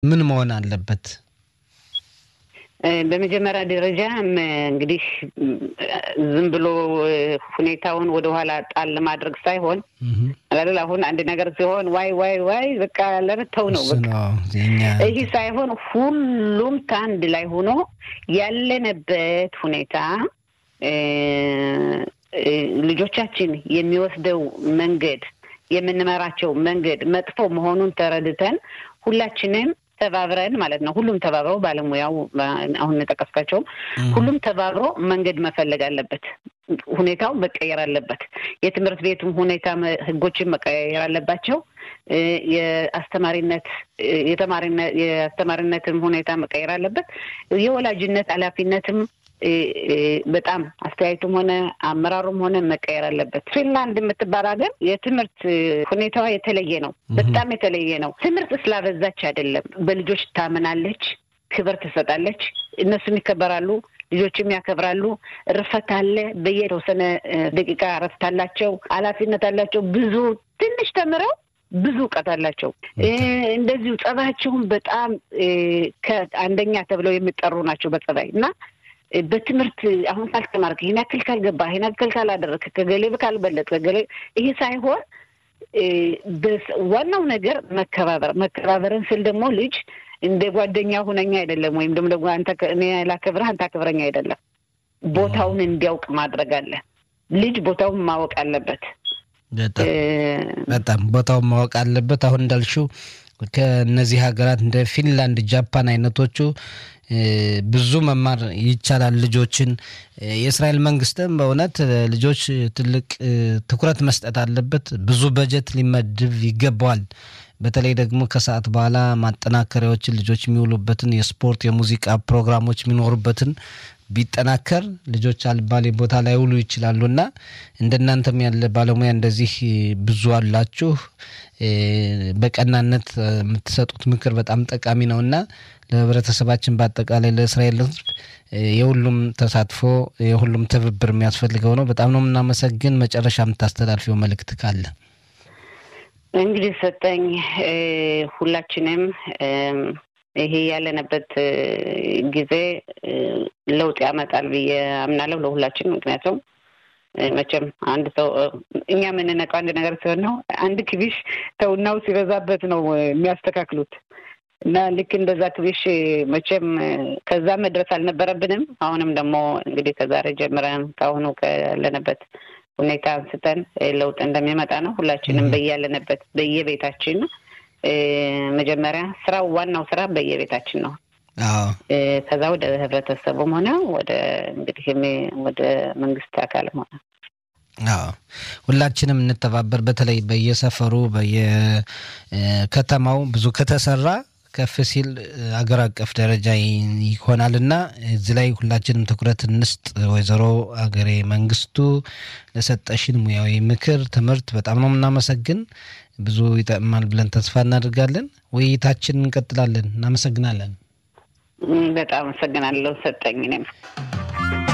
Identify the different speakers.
Speaker 1: ምን መሆን አለበት?
Speaker 2: በመጀመሪያ ደረጃ እንግዲህ ዝም ብሎ ሁኔታውን ወደኋላ ጣል ማድረግ ሳይሆን አይደል አሁን አንድ ነገር ሲሆን ዋይ ዋይ ዋይ በቃ ለመተው ነው ይህ ሳይሆን ሁሉም ከአንድ ላይ ሆኖ ያለንበት ሁኔታ ልጆቻችን የሚወስደው መንገድ የምንመራቸው መንገድ መጥፎ መሆኑን ተረድተን ሁላችንም ተባብረን ማለት ነው። ሁሉም ተባብረው ባለሙያው አሁን የጠቀስካቸውም ሁሉም ተባብሮ መንገድ መፈለግ አለበት። ሁኔታው መቀየር አለበት። የትምህርት ቤቱም ሁኔታ ህጎችን መቀየር አለባቸው። የአስተማሪነት የአስተማሪነትም ሁኔታ መቀየር አለበት። የወላጅነት ኃላፊነትም በጣም አስተያየቱም ሆነ አመራሩም ሆነ መቀየር አለበት። ፊንላንድ የምትባል ሀገር የትምህርት ሁኔታዋ የተለየ ነው። በጣም የተለየ ነው። ትምህርት ስላበዛች አይደለም። በልጆች ታምናለች፣ ክብር ትሰጣለች። እነሱም ይከበራሉ፣ ልጆችም ያከብራሉ። እርፈት አለ። በየተወሰነ ደቂቃ እረፍት አላቸው፣ ኃላፊነት አላቸው። ብዙ ትንሽ ተምረው ብዙ እውቀት አላቸው። እንደዚሁ ጸባያቸውን በጣም ከአንደኛ ተብለው የሚጠሩ ናቸው በጸባይ እና በትምህርት አሁን ካልተማርክ ይህን ያክል ካልገባ ይህን ያክል ካላደረክ ከገሌ ካልበለጥ ከገሌ ይሄ ሳይሆን ዋናው ነገር መከባበር። መከባበርን ስል ደግሞ ልጅ እንደ ጓደኛ ሁነኛ አይደለም፣ ወይም ደግሞ አንተ እኔ ላከብረህ አንተ አክብረኝ አይደለም። ቦታውን እንዲያውቅ ማድረግ አለ። ልጅ ቦታውን ማወቅ አለበት።
Speaker 1: በጣም ቦታውን ማወቅ አለበት። አሁን እንዳልሽው ከእነዚህ ሀገራት እንደ ፊንላንድ፣ ጃፓን አይነቶቹ ብዙ መማር ይቻላል። ልጆችን የእስራኤል መንግስትም በእውነት ልጆች ትልቅ ትኩረት መስጠት አለበት። ብዙ በጀት ሊመድብ ይገባዋል። በተለይ ደግሞ ከሰዓት በኋላ ማጠናከሪያዎችን ልጆች የሚውሉበትን የስፖርት የሙዚቃ ፕሮግራሞች የሚኖሩበትን ቢጠናከር ልጆች አልባሌ ቦታ ላይ ውሉ ይችላሉ እና እንደናንተም ያለ ባለሙያ እንደዚህ ብዙ አላችሁ። በቀናነት የምትሰጡት ምክር በጣም ጠቃሚ ነው እና ለህብረተሰባችን በአጠቃላይ ለእስራኤል ሕዝብ የሁሉም ተሳትፎ የሁሉም ትብብር የሚያስፈልገው ነው። በጣም ነው የምናመሰግን። መጨረሻ የምታስተላልፊው መልእክት ካለ?
Speaker 2: እንግዲህ ሰጠኝ ሁላችንም ይሄ ያለንበት ጊዜ ለውጥ ያመጣል ብዬ አምናለሁ ለሁላችን። ምክንያቱም መቼም አንድ ሰው እኛ የምንነቀው አንድ ነገር ሲሆን ነው። አንድ ክቢሽ ተውናው ሲበዛበት ነው የሚያስተካክሉት እና ልክ እንደዛ ክቢሽ መቼም ከዛ መድረስ አልነበረብንም። አሁንም ደግሞ እንግዲህ ከዛሬ ጀምረን ከአሁኑ ካለንበት ሁኔታ አንስተን ለውጥ እንደሚመጣ ነው። ሁላችንም በያለንበት በየቤታችን መጀመሪያ ስራው ዋናው ስራ በየቤታችን ነው። ከዛ ወደ ህብረተሰቡም ሆነ ወደ እንግዲህ ወደ መንግስት አካልም ሆነ
Speaker 1: ሁላችንም እንተባበር። በተለይ በየሰፈሩ በየከተማው ብዙ ከተሰራ ከፍ ሲል አገር አቀፍ ደረጃ ይሆናል እና እዚህ ላይ ሁላችንም ትኩረት እንስጥ። ወይዘሮ አገሬ መንግስቱ ለሰጠሽን ሙያዊ ምክር፣ ትምህርት በጣም ነው የምናመሰግን። ብዙ ይጠቅማል ብለን ተስፋ እናደርጋለን። ውይይታችን እንቀጥላለን። እናመሰግናለን።
Speaker 2: በጣም አመሰግናለሁ ሰጠኝ እኔም